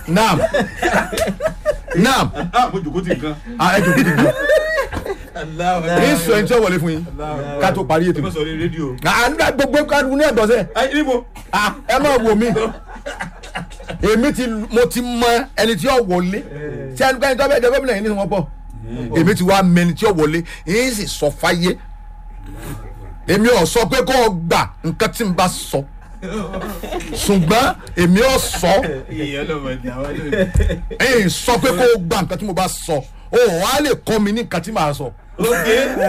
naam naam ah mo jòkó ti nǹkan. ah ẹ jòkó dìgbò ní sọ ẹni tí ó wọlé fún yín ká tó parí ètò ẹ má sọ ní rédíò. ah nígbà gbogbo kádùn ní ẹ̀gbọ́n sẹ́ ẹ níbo. ah ẹ máa wò mí èmi ti mo ti mọ ẹni tí ó wọlé tí ẹni kẹ́ni tó bẹ́ẹ̀ jẹ́ gómìnà yìí ní wọn pọ̀ èmi ti wá mẹni tí ó wọlé èyí sì sọ fáyé èmi ò sọ pé kó o gbà nǹkan tí n bá sọ ṣùgbọ́n èmi ò sọ ìyẹn ló mọ̀ ní àwọn lónìí. èyí sọ pé kó o gbà nǹkan tí mo bá sọ o wà á lè kọ́ mi ní nǹkan tí màá sọ. ok.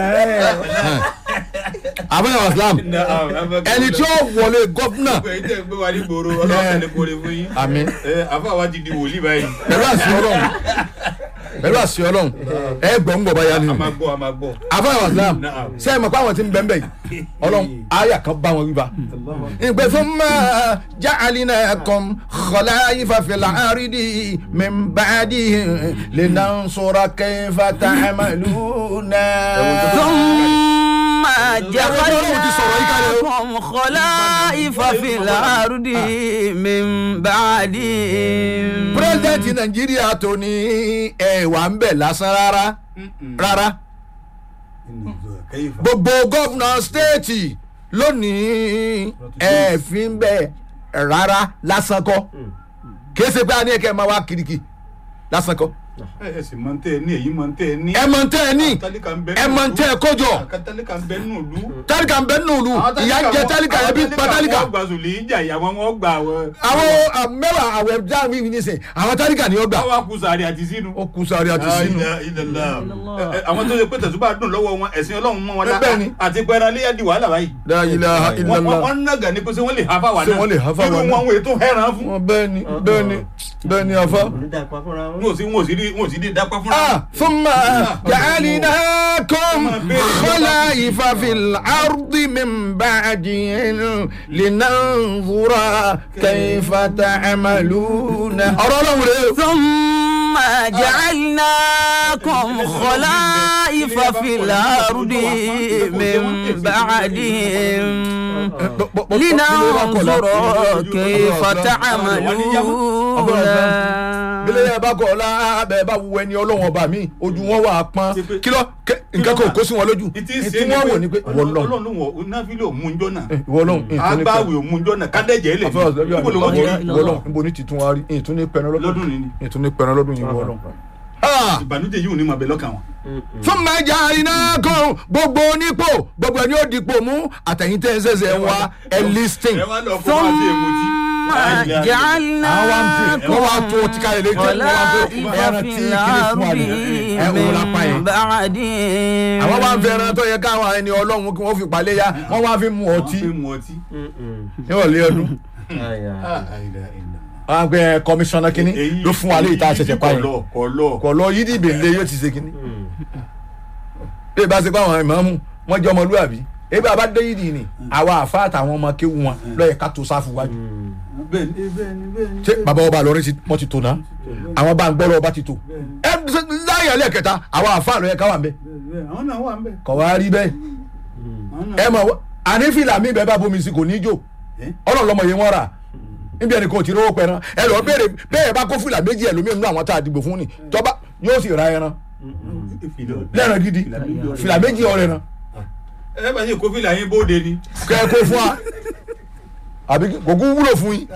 abẹ́rẹ́ islam ẹni tí ó wọlé gọ́fúnà gbogbo ẹ̀yin tẹ́ ń gbé wa ní gbòòrò ọlọ́run ní kórè fún yín. àmín ẹ àfa wa ti di wòlíì báyìí. pẹ̀lú àṣì ọlọ́run pẹ̀lú àṣì ọlọ́run ẹ gbọ́ ń gbọ́ báyà a nínú. máa gbọ́ a máa gbọ́. abẹ́rẹ́ islam Naam. ṣé ẹ mọ̀ pé àwọn tí ń bẹ́ẹ̀ bẹ́ẹ̀ yìí ọlọ́run àyà kan bá wọn wíwá. ìgbé fún mọ́ jáàlínà kan xọlá ìfàfẹ́lá àrídì mẹ́mbàdì lẹ́nà sọ̀rọ̀ kẹfà tààmàlú náà. ثم Ọlọ́run ti sọ̀rọ̀ yìí kalẹ̀ o. جعلناكم خلائف في الأرض من بعدهم pírẹsidẹ́ǹtì nàìjíríà tó ní ẹ̀wà ń bẹ̀ lásán rárá rárá kẹ́yìfà. gbogbo gọ́vnà stéètì lónìí ẹ̀ fi ń bẹ̀ rárá lásán kọ́ kìí ṣe pé a ní ẹ̀kẹ́ máa wá kiriki lásán kọ́ ẹ ẹ sì máa ń tẹ ẹ ní èyí máa ń tẹ ẹ ní. ẹ mọ̀ ń tẹ́ ẹ ní tálíkà ń bẹ ẹ mọ̀ ń tẹ́ ẹ kójọ tálíkà ń bẹ nínú ìlú. tálíkà ń bẹ nínú ìlú ìyá ń jẹ tálíkà ẹbí pa tálíkà wọ́n gba sùlì ìjà ìyàwó wọn gba àwọn. àwọn ah, mẹ́wàá àwẹ̀ jáwé mi nísìn àwọn tálíkà ni ó gbà káwá kú sàárì àti sínú. ó kú sáré àti sínú Ah, ilẹ̀- ilẹ̀ la. Ẹ- ẹ, àwọn tó ṣe pé tẹ̀sùbá dùn lọ́wọ́ wọn ẹ̀sìn ọlọ́run mọ́ wọn Bẹ́ẹ̀ ni. àti pẹ́ẹ́rẹ́ alẹ́ di wàhálà báyìí. la ilaha Wọ́n- illallah. wọ́n wọ́n nàgà ní pé ṣé wọ́n lè hafa wà Ṣé náà wọ́n lè hafa wa irú náà? wọn wọ́n ètò hẹ́ràn fún. wọn bẹ́ẹ̀ ni bẹ́ẹ̀ ni bẹ́ẹ̀ ni afa. onídàpá fúnra wọn. wọn ò sí wọn ò sí rí wọn ò sí rí dápá fúnra. ah ثم جعلناكم خلائف في الأرض من بعدهم لننظر كيف تعملون أرى ثم جعلناكم خلائف في الأرض من بعدهم لننظر كيف تعملون bílẹ̀ yẹn bá kọ̀ ọ́ lábẹ́ bá wu ẹni ọlọ́wọ́n ọba mi ojú wọn wà á pọ́n kí ló kẹ- nǹkan kan ò kó sí wọn lójú ìtì ìtì ṣe wọn wò ní pé ìwọ lọ ọlọ́run wọn náfìlì òmùnjọ́ náà ìwọ lọ agbáwì òmùnjọ́ náà kádẹ́jẹ́ lè àfẹ́wà sọ́jọ́ níbo ló wọ́n ti rí ìwọ lọ níbo ní titun wa rí ìtún ní pẹ̀rẹ̀ lọ́dún lọ́dún nìyí ìtún ní pẹ̀rẹ̀ lọ́dún yìí wọ́n lọ. ìbànújẹ́ yìí ò ní máa bẹ lọ́kàn wọn. fún mẹjà iná kan gbogbo onípò gbogbo ẹni ó dipò mú àtẹ̀yìntẹ́ ń ṣẹ̀ṣẹ̀ ń wá ẹ listing. ẹ wá lọ kó máa fi èmù tí. ثم àwọn wá ń fi wọ́n wá tó ti kalẹ̀ létí wọ́n wá tó خلائف ẹran في tí kìíní fún wa ni ẹ الأرض òun lápá من yẹn. بعدهم àwọn wá ń fi ẹran tó yẹ káwọn ẹni ọlọ́run kí wọ́n fi palẹ̀ ya wọ́n wá fi mu wọ́n ọtí fi mu ọtí. níwọ̀lẹ́ ọdún. wọ́n á gbé kọmíṣánná kínní Èyí- ló fún wa léyìí tá a ṣẹ̀ṣẹ̀ pa kọ̀ yẹn lọ kọ̀ lọ. kọ̀ lọ yídì ìbèlè yóò ti ṣe kínní. bí ìbá ṣe pé àwọn ìmáàmù wọ́n jẹ́ ọmọlúwàbí ebi àbá dé yídì ni àwa àfa àtàwọn ọmọ kéwu wọn lọ́yẹ̀ ká tó sáfù wájú. bẹ́ẹ̀ni bẹ́ẹ̀ni bẹ́ẹ̀ni. ṣé bàbá ọba àlọ́rin ti wọ́n ti tò náà àwọn bá ń gbọ́ lọ́wọ́ bá ti tò ẹ láyé alẹ́ kẹta àwọn àfa àlọ́ yẹ ká wà ń bẹ́ bẹ́ẹ̀ àwọn náà wà ń bẹ̀. kọ̀ wá rí bẹ́ẹ̀ àwọn náà ẹ mọ̀ wá- ànífìlà mi bẹ́ẹ̀ bá bomi sí kò ní í jò Eh? ọlọ́run lọ́mọ yẹn wọ́n rà níbi ẹni kò tí rówó pẹran ẹ lọ béèrè bẹ́ẹ̀ bá kó fìlà méjì ẹlòmíràn nínú àwọn tá a dìbò fún ni tọ́ba yóò sì ra ẹran lẹ́ran gidi fìlà méjì ọ̀rẹ́ ran ẹ bá yẹ kó fìlà yín bóde ni. kẹ́ ẹ kó fún wa àbí kò kú wúlò fún yín.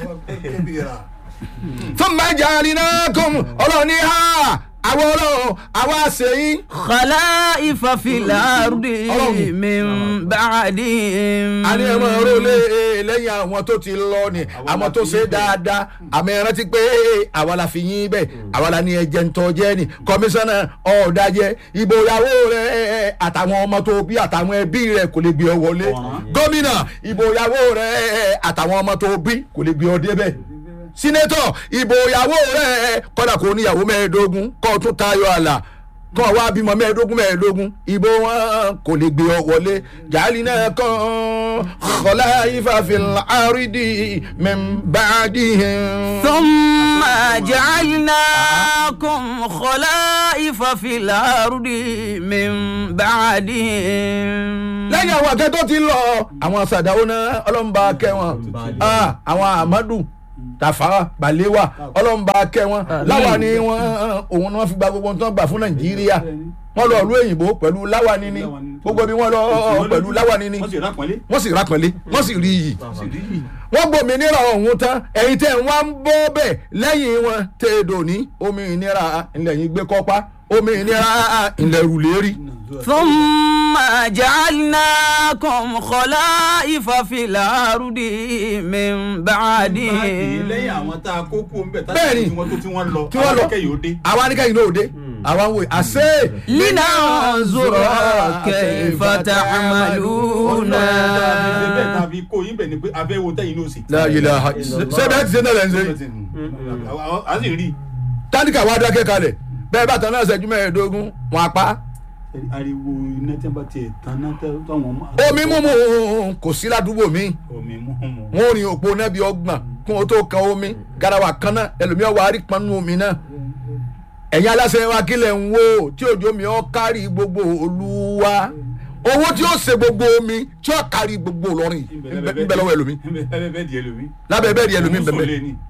fún mẹ́jà nínú kùn ọlọ́run ní ha àwọn ọlọ́run àwọn àṣeyín خلائف في الأرض من بعدهم àní ẹ máa rólé lẹ́yìn àwọn tó ti lọ ni àwọn tó ṣe dáadáa àmì ẹ rántí pé àwa la fi yín bẹ́ẹ̀ àwa la ní ẹjẹ́ ń tọ́jẹ́ ni kọmíṣánná ọ̀ọ́dájẹ́ ìbò ìyàwó rẹ̀ àtàwọn ọmọ tó bí àtàwọn ẹbí rẹ̀ kò lè gbé ọ wọlé gómìnà ìbò ìyàwó rẹ̀ àtàwọn ọmọ tó bí kò lè gbé ọ débẹ̀ sínétọ̀ ìbò ìyàwó rẹ̀ kọ́dà kò níyàwó mẹ́ẹ̀ẹ́dógún kọ́ ọ tún tayọ àlà kọ́ wa bímọ mẹ́ẹ̀ẹ́dógún mẹ́ẹ̀ẹ́dógún ìbò wọn kò lè gbé ọ wọlé jàálì náà kàn kọ́lá ìfàfin àrídì mẹ́mbàdì. ثم جعلناكم خلائف في الأرض من بعدهم lẹ́yìn àwọn akẹ́ tó ti lọ àwọn sàdáwó náà ọlọ́mùbá kẹwọn àwọn amadu Tafawa Balewa ọlọ́run bá kẹ́ wọn láwàní wọn òun ni wọ́n fi gba gbogbo ohun tó ń gbà fún Nàìjíríà wọ́n lọ ìlú òyìnbó pẹ̀lú láwàní ni gbogbo bí wọ́n lọ pẹ̀lú láwàní ni wọ́n sì rápọ̀nlé wọ́n sì rápọ̀nlé wọ́n sì rí iyì wọ́n sì rí yìí. wọ́n gbòmìnira ọ̀hún tán ẹ̀yin tẹ̀ wọ́n ń bọ́ bẹ̀ lẹ́yìn wọn tẹ̀ èdò ní omi ìnira ilẹ̀ yìí gbé kọ́pá omi ìnira ilẹ̀ rùlérí. ثم جعلناكم خلائف في الأرض من بعدهم lẹ́yìn àwọn tá a kó kú ń bẹ̀ tá Bẹ́ẹ̀ni. tí wọ́n tó tí wọ́n lọ tí wọ́n lọ àwọn akẹ́yìn ó dé. àwa ní kẹ́yìn náà ò dé àwa ń wò àṣẹ. لننظر كيف تعملون bẹ́ẹ̀ tá a fi kó yín bẹ̀ ni pé abẹ́ wo tẹ́yìn ló sì. La ilaha ṣé bẹ́ẹ̀ ti ṣe náà lẹ́ ń ṣe. a sì rí tánìkà wa dákẹ́ kalẹ̀ bẹ́ẹ̀ bá tán náà ṣẹ́jú mẹ́ẹ̀ẹ́dógún wọn apá. ariwo iná tí wọ́n bá tiẹ̀ tán náà tẹ́ táwọn ọmọ. omi mímu kò sí ládùúgbò mi omi mú mu. wọn ò rìn òpó náà bí ọgbọ̀n kún ó tó kan omi garawa kan náà ẹlòmíọ́ wa rí pọnú omi náà ẹ̀yin aláṣẹ wa kílẹ̀ ń wò tí òjò mi ọ́ kárí gbogbo olúwa owó tí ó ṣe gbogbo omi tí ó kárí gbogbo Ìlọrin ń bẹ lọ́wọ́ ẹlòmí bẹ́ẹ̀ bẹ́ẹ̀ di ẹlòmí. lábẹ́ bẹ́ẹ̀ di ẹlòmí ń bẹ Òun sùn bẹ́ẹ̀ lé ní.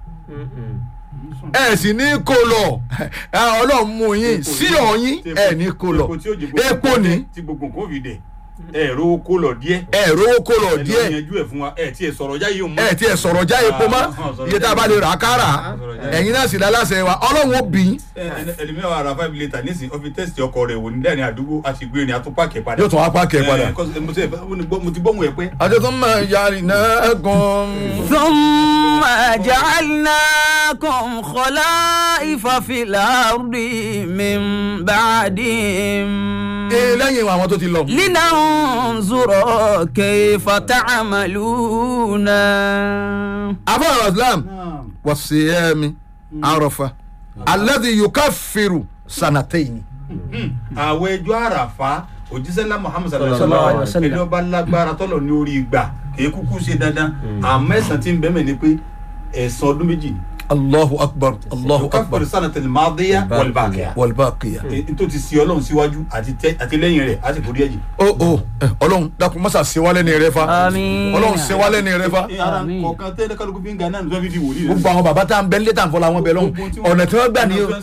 ẹ sì ní kó lọ ẹ, ọlọ́run mú yín sí ọ̀yìn ẹ ní kó lọ Epo tí ó jẹ gbogbo epo nǹkan ní dẹ̀, tí gbogbo nǹkan ò fi dẹ̀ ẹ rówó kó lọ díẹ̀. ẹ rówó kó lọ ẹ lọ díẹ̀ yanjú ẹ fún wa ẹ tiẹ̀ sọ̀rọ̀ jáyé o mọ́. ẹ tiẹ̀ sọ̀rọ̀ já epo mọ́ iye tá a bá lè rà á kára ẹ̀yin náà sì láláṣẹ wa ọlọ́run ó bì í ẹlẹ́mìíràn wà ra five litre nísìnyí ó fi tẹ́sítì ọkọ̀ rẹ̀ wò ní lẹ́yìn àdúgbò a sì gbé ní atúpàkẹ́ padà. yóò tún wá pàkẹ́ padà. Ẹ, kọ́sì- mo ti- mo ti gbọ́- mo ti gbóhùn ẹ pé. àti tó máa yàrá náà gan. ثم جعلناكم خلائف في الأرض من بعدهم ee lẹ́yìn àwọn tó ti lọ. لننظر كيف تعملون afa islam wasiyami arafa alladhi yukaffiru sanataini. àwọn ẹjọ́ àràfà òjísẹ́lá muhammed Sallallahu sallallahu alaihi alaihi wasallam. ẹni ọba lágbára tọ́lọ̀ ní orí ìgbà kìí kúkú ṣe dandan àmọ́ ẹ̀sán tí ń bẹ́ẹ̀ mẹ́ ni pé ẹ̀sán ọdún méjì ni. allahu akbar allahu akbar káfíńsì sanatil madiya wal baqiya. walbaqiya. n tó ti sí ọlọ́run síwájú àti tẹ- àti lẹ́yìn rẹ̀ á sì forí ẹ̀jì. o o ẹ, ọlọ́run dákun masa sewalẹ ni rẹ fa Àmín. ọlọ́run sewalẹ ni rẹ fa ara Àmín. kọ̀ọ̀kan tẹ́lẹ̀ kálukú fi ń ga náà ní sọ́fíìdì wòlíì rẹ̀. gbogbo àwọn bàbá tá à ń bẹ nílé tá à ń fọlá wọn bẹ lọ́hùn ọ̀nà tí wọ́n gbà ní o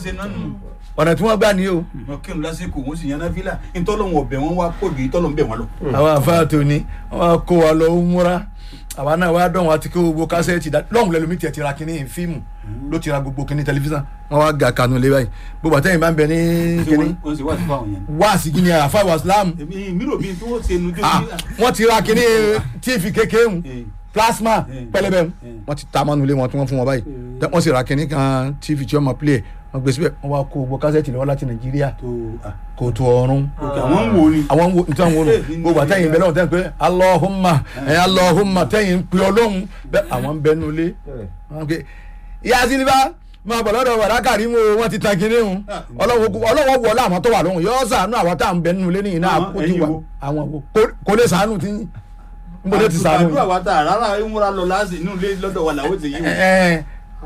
ọ̀nà tí wọ́n gbà ní o. wọn kírun lásìkò wọn sì yaná fílà ntọ́lọ́wọ̀n ọ̀bẹ wọn wá pọ̀ ju ìtọ́lọ́wọ̀n bẹ̀ wọn lọ. àwọn àfáà tó ní wọn kó wa lọ múra àwa náà wá dọ̀hún àti kó gbogbo kásẹ̀tì dá lọ́hùn lẹ́nu mi tiẹ̀ ti ra kínní fíìmù ló ti ra gbogbo kínní tẹlifíṣàn wọn wá ga kanu lé báyìí gbogbo àtẹ̀yìn bá ń bẹ ní kínní wọ́n sì wá sí fáwọn yẹn. wáàsí kínní àfáà wàsílámù èmi mi rò bí tí wọ́n ṣe nu jó Ah, wọ́n ti ra kínní tíìfì kékeré mu Eh. plasma Eh. pẹlẹbẹ mu Eh. wọ́n ti ta mọ́nu ilé wọn tí wọ́n fún wọn báyìí Tẹ- wọ́n sì ra kínní kan tíìfì tí wọ́n máa play ẹ̀ wọ́n gbé síbẹ̀ wọ́n wá kó gbogbo kásẹ̀tì lọ́wọ́ láti nàìjíríà tó ah, kò tó ọrùn ok, àwọn ń wo ni. àwọn wo nítorí àwọn wo Eh, nù gbogbo àtẹ̀yìn bẹ́ẹ̀ lọ́wọ́ tẹ́ pé alọ́hùnmá ẹ̀ alọ́hùnmá tẹ̀yìn ń pe ọlọ́hun bẹ́ẹ̀ àwọn ń bẹ nulẹ̀ wọn pe ìyá sílíbà máa bọ̀ lọ́dọ̀ wàrà kàrímù o wọ́n ti tan kinní hun ọlọ́wọ́ ọlọ́wọ́ wọlé àwọn tó wà lóhùn yọ sànú àwọn tá à ń bẹ nulẹ̀ nìyí náà Àwọn kó ti wà ẹ̀yin wo? àwọn wo Kò- kò lè sànú tí ń bọ́ lè ti sànú àdúrà wa ta rárá ìmúra lọ láti inú ilé lọ́dọ̀ wa làwọn ti yí ẹ ẹ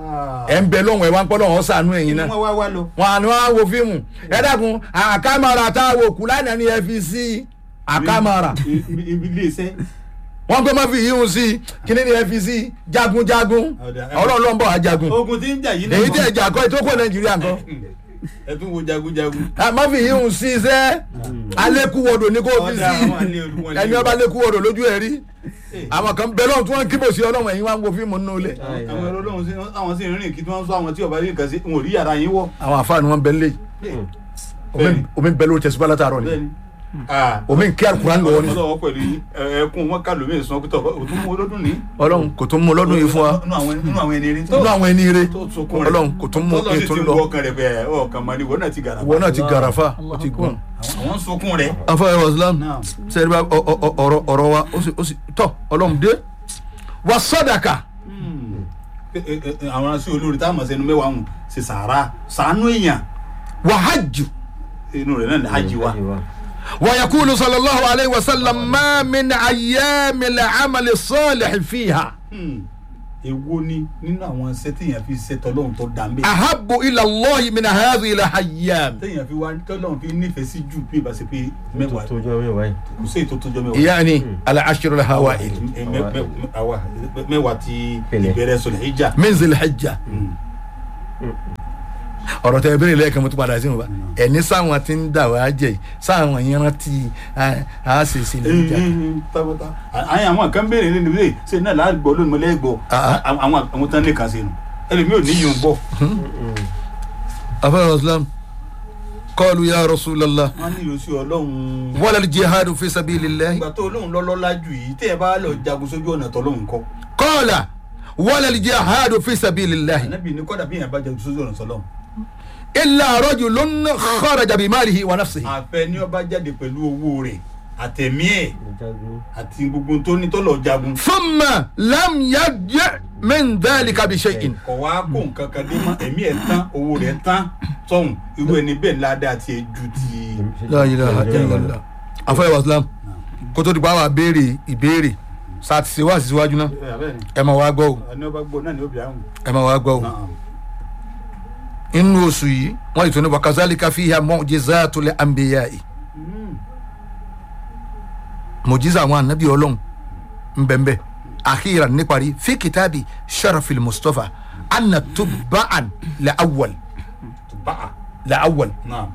ẹ ń bẹ lóhùn ẹ wá ń pọ́ lọ́hùn sànú ẹ̀yìn náà wọ́n wá wá lọ. wọn àni wọn á wo fíìmù ẹ dákun àkàmàrà tá a wò kú lánàá ni ẹ fi sí àkàmàrà ibi ibi ilé iṣẹ́. wọn gbé má fi yíhun sí kíní ni ẹ fi sí jagunjagun Ọ̀dà, ẹ- ọlọ́run ló ń bọ̀ ajagun ogun tí ń jà yìí èyí tí ẹ jà kọ́ ètò kó nàìjíríà nǹkan ẹ tún wo jagunjagun. Ah, má fi yíhun sí sẹ́ alẹ́kùwọ̀dọ̀ ní kò fi Ọ̀dà, sí àwọn alẹ́ olúwọn lé ẹni o. ọba alẹ́kùwọ̀dọ̀ lójú ẹ̀ rí àwọn kan bẹ́ẹ̀ lọ́run tí wọ́n ń kíbò sí ọlọ́run ẹ̀yin wá ń wo fíìmù nínú ilé àwọn ẹ̀rọ ọlọ́run sí àwọn sì ń rìn kí tí wọ́n ń sọ àwọn tí ọba yìí kan sí wọn ò rí yàrá yín wọ̀. àwọn àfáà ni wọ́n bẹ lé Bẹ́ẹ̀ni. omi bẹ lórí tẹ̀síbá látàárọ̀ ni bẹ́ẹ̀ni. Ah, omi ń kí alukuran lọ́wọ́ ni ọlọ́wọ́ pẹ̀lú yín ẹ- ẹkún wọn kà lómi ìsàn pé tọ́ òtún mú olódùn ní. ọlọ́run kò tún mú lọ́dún yìí fún wa nínú àwọn nínú àwọn ẹni rí. nínú àwọn ẹni ire tó sunkún rẹ̀. ọlọ́run kò tún mú tọ́lọ́ sì ètò ti lọ wọ ọkàn rẹ̀ pé ọkàn mọ́ ni ìwọ náà ti gàrà. ìwọ náà ti gàràfà ó ti gùn. àwọn ń sunkún rẹ̀. afọwọ́ islam Naam. sẹ́yìn bá ọ- ọ- ọ- ọ̀rọ̀ ọ̀rọ̀ wa ó sì ó sì tọ́ ọlọ́run dé wa sọ́dàkà Ẹ- ẹ- ẹ- àwọn aṣọ olórí táwọn ọmọ sẹnu mẹ́wàá ń ṣe sàárà sàánú èèyàn wa hajj inú rẹ̀ náà ní hajj wa. wa yakulu sallallahu alayhi wa sallam ma min ayyami la amali salih fiha Hmm. èwo ni nínú àwọn iṣẹ́ téèyàn fi ṣe tọ́lọ́hún tó dá mbẹ́ ahabu ila allahi min hadhihi alhayyam téèyàn fi wá tọ́lọ́hún fi nífẹ̀ẹ́ sí jù bí ìbá ṣe pé mẹ́wàá tó jọ mẹ́wàá yìí. kò sí èyí tó tó jọ mẹ́wàá. yani al-ashr al-hawail Ẹ, mẹ- mẹ- àwa mẹ́wàá ti Pẹ̀lẹ́. ìbẹ̀rẹ̀ sọ̀rọ̀ ìjà. min zilhijja ọ̀rọ̀ tẹ ìbéèrè lẹ́ẹ̀kan mo tún padà sí wọn bá ẹni sáwọn tí ń dà wá jẹ yìí sáwọn yẹn rántí a ṣe sí ilé ìjà tábọ́tá àyìn àwọn kan béèrè ní ìdílé ṣe náà láàgbọ́ lónìí mo lẹ́gbọ́ Ah. àwọn àwọn tán lè kà sí nu ẹlòmí ò ní yìí ń bọ̀ afẹ́rẹ́ islam qalu ya rasulallah wọ́n ní ìrọsí ọlọ́run wala al-jihadu fi sabilillahi ìgbà tó olóhùn lọ́lọ́lá jù yìí tẹ́ ẹ bá lọ jagun sójú ọ̀nà tọ́lọ́hùn kọ́ qala wala al-jihadu fi sabilillahi ànábì ní kọ́dà bí yẹn bá jagun sójú ọ̀nà tọ́lọ́hùn illa rajulun kharaja bimalihi wa nafsihi àfẹ ní ọba jáde pẹ̀lú owó rẹ̀ àtẹ̀mí ẹ̀ ìjagun. àti gbogbo tó ní tọ́lọ̀ jagun thumma lam yarji' min dhalika bi shay'in kọ̀ wá kó nǹkan kan dé mọ́ ẹ̀mí ẹ̀ tán owó rẹ̀ tán sọ̀hún irú ẹni bẹ́ẹ̀ ládàá tiẹ̀ ju ti la ilaha illallah afẹ́rẹ́ islam kó tó di pa wà béèrè ìbéèrè sáà ti ṣe wá sí síwájú náà ẹ máa wá gbọ́ o ẹni ọba gbọ́ náà ni ó bí àwọn. ẹ máa wá gbọ́ o inú oṣù yìí wọ́n yìí tó ní wakazalika fiha mu'jizatul anbiya'i mujiza àwọn anabi ọlọ́run nbẹ̀nbẹ̀ akhiran níparí fi kitabi sharafil mustapha anna tubba'an la awwal báà la awwal náà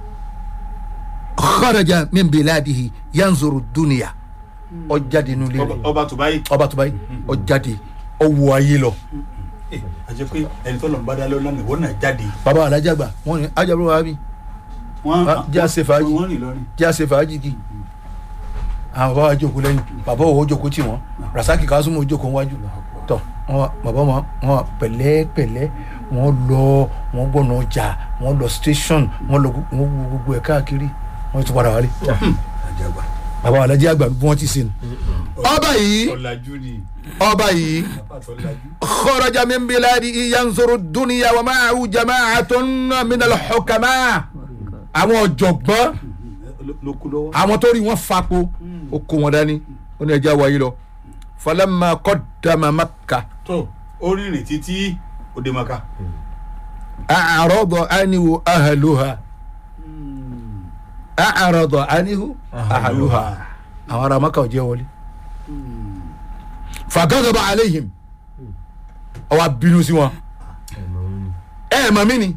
kharaja min biladihi yanzuru dunya ọjáde nulẹ̀ rẹ̀ ọba tó báyìí ọba tó báyìí ọjáde ọwọ́ ayé lọ ẹ àjẹ pé ẹni tó lọ ń bá dá lọ́nà ìwọ náà jáde baba alájàgbà wọn ni ajabu wa mi wọ́n Ah, jẹ́ àṣẹ fàájì. wọ́n rìn lọ́rìn jẹ́ àṣẹ fàájì kì àwọn bàbá wa jókòó lẹ́yìn bàbá òwò jókòó tì wọ́n rasaki kasumu jókòó wájú tọ wọn wá- bàbá wọn wọn wá pẹ̀lẹ́pẹ̀lẹ́ wọn lọ wọn gbọnà ọjà wọn lọ station wọn lọ wọn wo gbogbo ẹ káàkiri wọn tún padà wálé àjàgbá bàbá alájí àgbà bí wọn ti sin ọba yìí ọ̀làjú ni ọba yìí bàbá tó ọ̀làjú kharaja min biladi yanzuru dunya wa ma'ahu jama'atun min al-hukama àwọn ọ̀jọ̀gbọ́n ló kú lọ́wọ́ àwọn tó rí wọn fapo ó kó wọn dání ó ní ẹja wáyé lọ falamma qaddama Makkah tó ó rìnrìn títí òde maka a'rada anhu ahluha a'rada anhu ahluha àwọn ará Makkah ò jẹ́ wọlé fagadaba alayhim ó wá bínú sí wọn ẹ̀mọ̀ wọn ni. ẹ mọ̀ mí ni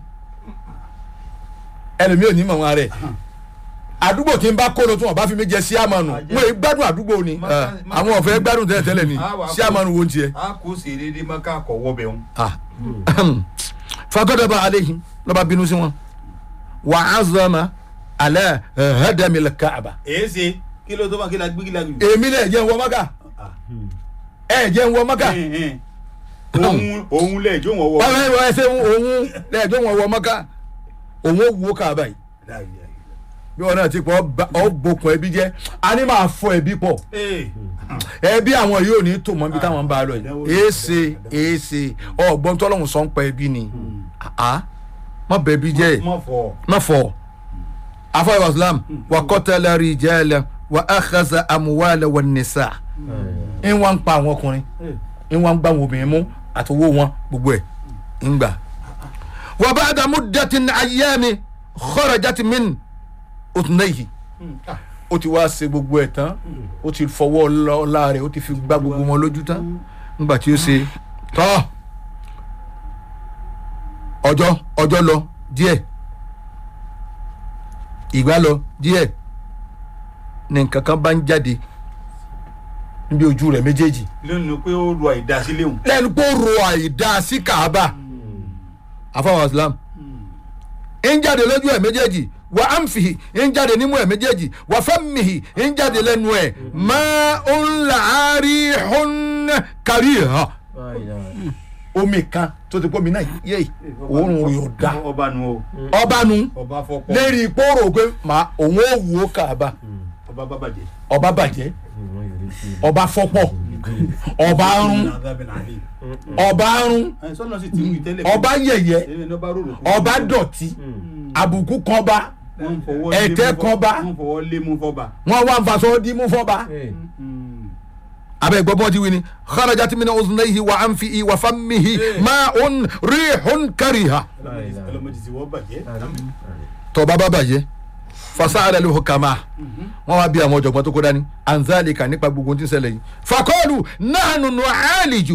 ẹlòmíì ò ní mọ̀ wọn rẹ̀ àdúgbò tí ń bá kó lọ tí wọn bá fi mí jẹ sí àmànù wọn èyí gbádùn àdúgbò ni ẹ, àwọn ọ̀fẹ́ gbádùn tẹ́lẹ̀ tẹ́lẹ̀ ni sí àmànù wo ń tiẹ̀. a kò sì dédé maka kọ̀ wọ́bẹ̀ wọn. Ah. fagadaba alayhim lọ́ba bínú sí wọn wà á zọ́mà alẹ́ hadamil kaaba. èyí ṣe kí ló tó máa kí la gbé kí la gbé. èmi náà jẹ́ ń wọ maka ẹ jẹ́ ń wọ maka òun òun lẹ̀ jó wọn wọ. wọ́n fẹ́ wọ́n ẹsẹ̀ òun lẹ́ẹ̀jọ́ wọn wọ maka òun ó wo kaaba yìí bí wọn náà ti pọ̀ ọ bokun ẹbí jẹ́ a ní máa fọ ẹbí pọ̀ ẹbí àwọn yìí ò ní tò mọ́ ibi táwọn ń bá a lọ yìí èèṣe èèṣe ọgbọ́n tọ́lọ́hún sọ ń pa ẹbí ni àá má bẹ ẹbí jẹ́ mọ̀ fọ. má fọ afọ islam wa qatala rijala wa akhadha amwala wan nisa ń wá ń pa àwọn ọkùnrin ń wá ń gbá àwọn obìnrin mú àti owó wọn gbogbo ẹ̀ ń gbà. wa ba'da muddatin ayyami kharajat min utnayhi ó ti wá ṣe gbogbo ẹ̀ tán ó ti fọwọ́ ọlá rẹ̀ ó ti fi gbá gbogbo wọn lójú tán nígbà tí ó ṣe tọ́ ọjọ́ ọjọ́ lọ díẹ̀ ìgbà lọ díẹ̀ ní nǹkan kan bá ń jáde níbi ojú rẹ̀ méjèèjì lẹ́nu pé ó lu àìdásílẹ̀ òun. lẹ́nu pé ó ro àìdá sí kaaba afáwọn islam ń jáde lójú ẹ̀ méjèèjì wà á ń fìhì ń jáde nímú ẹ̀ méjèèjì wà fẹ́mìhì ń jáde lẹ́nu ẹ̀ máa ń làárí hún kárí hàn omi kan tó ti pọ́ mi náà yé òórùn rẹ̀ ò dá ọba nu o ọba nu ọba fọpọ lérí pòrò pé màá òun ò wò ó kaaba ọba bàbàjẹ́. ọba bàjẹ́ ọba fọ́pọ̀ ọba rún ọba rún sọ́nà sì ti wí tẹ́lẹ̀. ọba yẹ̀yẹ́ Ẹni ní ọba rorò kún. ọba dọ̀tí àbùkù kọba Wọ́n ń fọwọ́ lé ẹ̀tẹ́ mú fọ́- kọba. wọ́n ń fọwọ́ lé mú fọ́ba. wọn wá ń faṣọ dímú fọba abẹ́ gbọ́ bọ́ọ̀dì wí ni kharajat min uznayhi wa anfihi wa fammihi ma'un rihun kariha ọlọmọdé ti wọ́n bàjẹ́. tọba bá bàjẹ́ fasa'ala al-hukama wọn wá bí àwọn ọ̀jọ̀gbọ́n tó kó dání anzalika nípa gbogbo tí ń ṣẹlẹ̀ yìí fakọ́ọ̀lù nahnu nu'aliju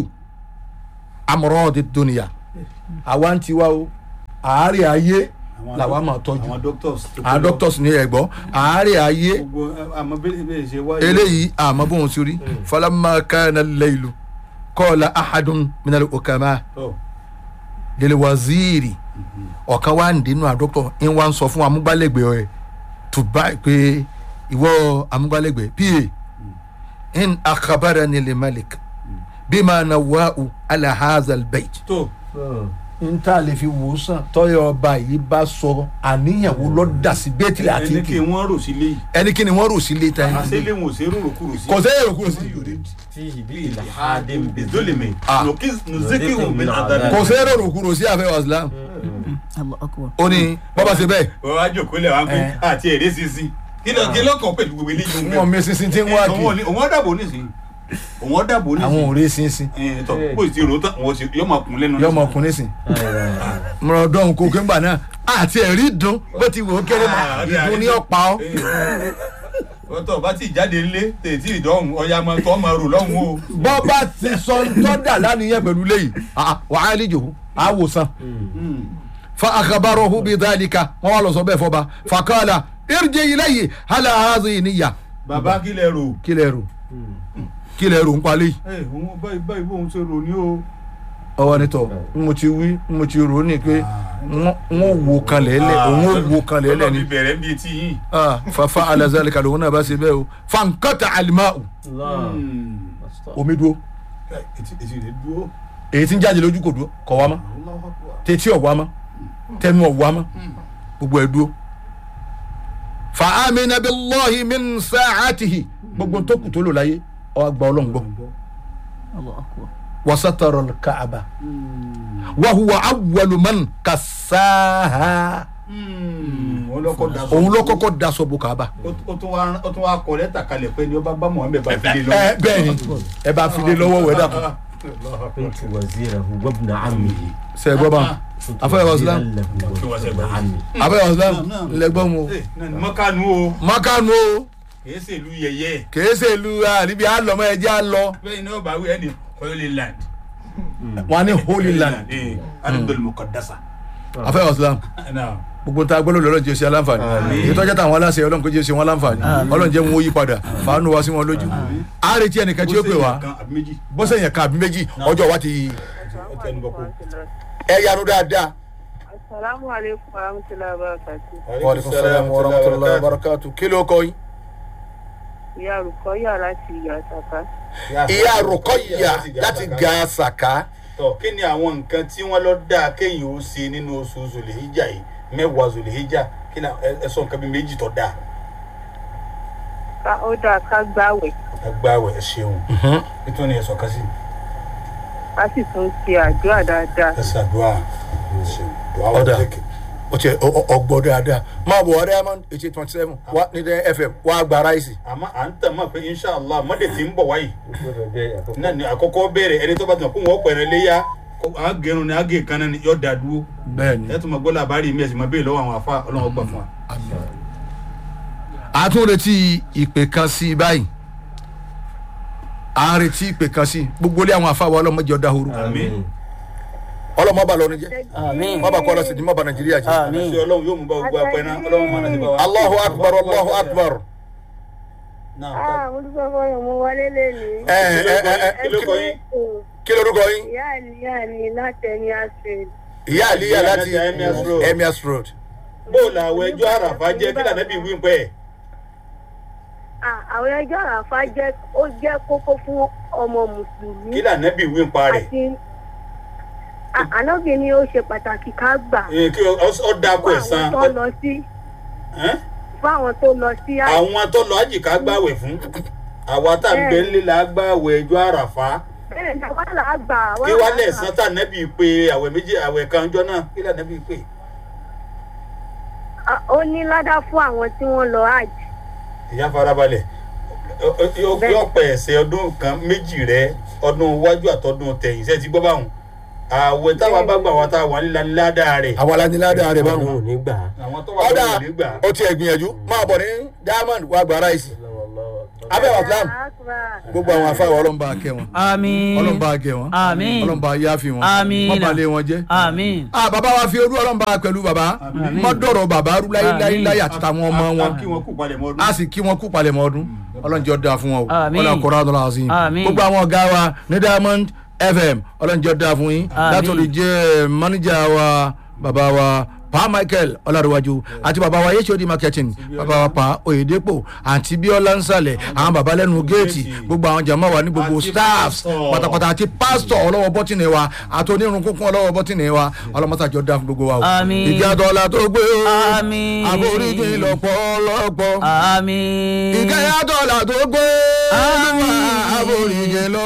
amradi dunya àwa ń tiwa o àárẹ̀ ayé Àwọn làwa doc- máa tọ́jú àwọn doctors. tó àwọn kó lọ. doctors ní ẹ̀gbọ́ àárẹ̀ ayé gbogbo àmọ́ bẹ́ẹ̀ bẹ́ẹ̀ ṣe wáyé. eléyìí àmọ́ bóun ti rí falamma kana al-laylu qala ahadun minal hukama Tọ́, lil waziri ọ̀kan wá ń dénú àdókò ń wá ń sọ fún amúgbálẹ́gbẹ̀ẹ́ rẹ̀ tó bá pé ìwọ amúgbálẹ́gbẹ̀ẹ́ pa in akhbarani li malik bima nawa'u ala hadha al-bayt. tó n ta lè fi wò sàn tọ́yọ̀ ọba yìí bá sọ àníyàn wo ló dà sí bẹ́tì àti ẹni kí kì wọ́n rò sí léyìí. ẹni kí ni wọ́n rò sí létà yìí àṣẹlẹ̀ wọn ò ṣe é rò kúrò sí. kò sẹ́yìn rò kúrò sí فيه بإلحاد bizolimi Ah. nuzikihu min adabi. kò sẹ́yìn rò kúrò sí àfẹ́ wàsílám Allah akbar. ó ní bọ́bá ṣe bẹ́ẹ̀ wọ́n wá jòkó lẹ̀ wá pé Eh. àti èrè sísìn kí ló kí ló kàn pẹ̀lú gbogbo eléyìí wọn mi sísin tí ń wá kí òun òun dàbò nísìnyí òun dàbò àwọn nísìnyí òré sínsìn ẹ̀ tọ́ bó ti rò ó tán wọ́n ti yọ máa kún lẹ́nu yọ ọmọkùnrin sìn mọ̀rọ̀dọ́n kò kí ń gbà náà àti ẹ̀rí dùn bó ti wò ó kéré mọ́ Ah, ìdùn ní ọ̀pá ọ́ wọ́n tọ́ bá ti jáde nílé tètè ìdọ́hùn ọ̀ya máa tọ́ máa rò lọ́hùn o. bọ́ bá ti sọ tọ́dà lánìyẹn pẹ̀lú léyìí wàá lìjò àwòsàn fa akhbarahu bi dhalika wọn wà lọ sọ bẹ́ẹ̀ fọba fakala irji ilayhi ala hadhihi niyya bàbá kí lẹ rò. kí lẹ rò kí lẹ rò ń palẹ̀ yìí ẹ òun báyìí báyìí bóun ṣe rò ní o. ọwọ́ nítọ̀ n mo ti wí n mo ti rò ó ní pé n ó wo kan lẹ́lẹ̀ òun ó wo kan lẹ́lẹ̀ ni ọlọ́run bẹ̀rẹ̀ bíi ti yín. Ah, fafa ala zalika lòun náà bá ṣe bẹ́ẹ̀ o fankata alimau الله omi dúró etí etí rẹ̀ dúró. èyí tí ń jáde lójú kò dúró kọ̀ wá mọ́ tètè ọ̀wá mọ́ tẹnu ọ̀wá mọ́ gbogbo ẹ̀ dúró. fa amina billahi min sa'atihi gbogbo tó kù tó lò láyé ọ gba ọlọ́run gbọ́ Allah akbar. wasatara kaaba wa huwa awwalu man kasaha òun lọ́kọ́ da sọ. òun ló kọ́kọ́ daṣọ bo kaaba. Ó- ó tún wá ó tún wá kọ lẹ́tà kalẹ̀ pé ni ó bá bá Muhammed bá fi lé lọ. ẹ bẹ́ẹ̀ ni ẹ bá fi lé lọ́wọ́ wẹ̀ dàpọ̀ كنت وزيره وابن عمه sẹ gbọ́ bá كنت afẹ́ وزيرا waslam له وابن عمه afẹ́ waslam lẹ́gbọ́n mu mọ́kànú o makanu o kìí ṣe ìlú yẹyẹ kèé ṣe ìlú àríbi àlọ́mọ ẹ̀jẹ̀ àlọ́ bẹ́ẹ̀ ni ó bá wí ẹni holy land. wọn ní holy land alibel mukadasa. afẹ́ waslam gbogbo ta gbọ́dọ̀ lọ́lọ́run jẹ́ ṣe aláǹfààní èyí tọ́jà táwọn aláṣẹ ọlọ́run kò jẹ́ ṣe wọn aláǹfààní ọlọ́run jẹ́ wọn ó yí padà fàánù wá sí wọn lójú á retí ẹnìkan tí ó pè wá àbí méjì. bọ́sẹ̀ yẹn kan àbí méjì ọjọ́ wa ti ó tẹnu bọ́ kó. ẹ yanu dáadáa. Assalamu alaikum warahmatullahi wabarakatuh. wàlúùkọ́ sálàmù warahmatulahi wabarakatuh kí ló kọ́ yín. Ìyá Rùkọ́yà láti ìyá Sàká. ìyá rukọ́yà láti ga sàká. tọ kí ni àwọn nǹkan tí wọ́n lọ dáa kéèyàn ó ṣe nínú oṣù zòlèhíjà yìí mẹ́wàá zòlèhíjà kí ni ẹ- ẹ sọ nǹkan bíi méjì tó dáa. Ká ó dáa ká gbáwẹ̀. agbáwẹ̀ ẹ ṣeun nítorí ẹ sọ̀kan sí Ká sì tún ṣe àdúrà dáadáa. ẹ ṣàdúrà ẹ ṣeun dùá wà Ọ̀dà. lókè. o tiẹ̀ ọgbọ́ dáadáa máa bọ̀ ọ̀rẹ́ diamond eighty twenty seven wá ní dẹ́ fm wá gba ráìsì. àmọ́ à ń tàn mọ́ pé inshàlá mọ́dé tí ń bọ̀ wáyìí náà ni àkọ́kọ́ bẹ̀rẹ̀ ẹni tó bá tàn kó wọ́n pẹ̀rẹ̀ léyà á gẹrun ni á gé kan náà ni yóò dá dúró bẹ́ẹ̀ni ẹ tún mọ gbọ́ làbárí mi ẹ̀ sì mọ bẹ́ẹ̀ lọ́wọ́ àwọn afá ọlọ́run gbà fún wa. a tún retí ìpè kan sí i báyìí a ń retí ìpè kan sí i gbogbo ilé àwọn afáwọn ọlọmọdé ọdá horo àmín ọlọmọ bá lọrin jẹ Àmín. má bá kọ́ ọlọsìn ní má bá nàìjíríà jẹ. Àmín. ṣé ọlọ́run yóò mú bá gbogbo apẹ́ náà ọlọ́run máa nàìjíríà wa. allahu akbar allahu akbar. náà Ah, mo dúpẹ́ fọyọ̀ mo wọlé lẹ́nu. ẹ ẹ ẹ ẹ kí ló kọ yín. kí lorúkọ yín. Ìyá àníyá mi láti ẹni àṣẹ. ìyá àlíyà láti Láti Emirs Road. emirs road. bóòlù àwọn ẹjọ́ àràfà jẹ́ kí lànà bíi wíńpẹ́ ẹ̀. Àwọn ẹjọ́ àràfá jẹ́ ó jẹ́ kókó fún ọmọ Mùsùlùmí. kí lànà bíi wíńpa rẹ̀. Àti À- ànábì ni ó ṣe pàtàkì ká gbà. Ẹ, kí ọ- ọ dáko Fún ẹ̀sán àwọn tó lọ sí fún àwọn tó lọ sí àjì. àwọn tó lọ ájì ká gbàwẹ̀ fún àwa tá à ń bẹ ńlẹ̀ la gbàwẹ̀ ẹjọ́ àràfà Bẹ́ẹ̀ ni àwa là á gbà. àwa kí là wá á lẹ̀sán gbà. tá nẹ́bí pé àwẹ̀ méjì àwẹ̀ kan jọ náà kí lànà bíi pé. Ah, Ó ní ládá fún àwọn tí wọ́n lọ àjì. ìyá farabalẹ̀ yóò pẹ̀ ẹ̀sẹ̀ ọdún kan méjì rẹ ọdún iwájú àtọdún tẹ̀yìn sẹ́ẹ̀ ti gbọ́ báwọn àwẹ̀ táwa bá gbà wá tá a wà nílá ládàá rẹ̀ àwa la ní ládàá rẹ̀ báwọn. Ọlọ́run ò ní gbà á. àwọn tó wà ọ̀dà lórí ìlú gbà ó tiẹ̀ gbìyànjú máa bọ̀ ní diamond wà gbà ráìsì abẹ́ wà fúlàmù gbogbo àwọn afáwọ̀ ọlọ́mùbá kẹ́ wọn Àmín. ọlọ́mùbá kẹ́ wọn Àmín. ọlọ́mùbá yáfi wọn Àmín. wọ́n balẹ̀ wọn jẹ́. Àmín. ah bàbá wa fi orú ọlọ́mùbá pẹ̀lú bàbá mọ́ dọ̀rọ̀ bàbá rú láyé láyé àti tàwọn ọmọ wọn kí wọn kú palẹ̀ mọ́ ọdún. a sì kí wọn kú palẹ̀mọ́ ọdún ọlọ́njọ́ da fún wọn o Àmín. ọlọ́run kọ́ra ọdún làwọn sí i Àmín. gbogbo àwọn ọ̀gá wa ní diamond fm ọlọ́njọ́ da fún yín Àmín. látòlù jẹ́ mánéjà wa bàbá wa pa michael ọlárẹ̀wájú àti bàbá wa yéṣu odi marketing bàbá wa pa oyedepo àti bíọ́lá nsàlẹ̀ àwọn bàbá lẹ́nu géètì gbogbo àwọn jàmọ́ wa ní gbogbo Àti staffs pastor. pátápátá àti pásítọ̀ ọlọ́wọ́ bọ́tìnì wa àti onírun kúnkún ọlọ́wọ́ bọ́tìnì wa ọlọ́mọ́sàjọ́ da fún gbogbo wa o Àmín. ìjà dọ́là tó gbé o Àmín. àforíjì lọ́pọ̀lọpọ̀ Àmín. ìkẹyà dọ́là tó gbé Àmín. àforíjì lọ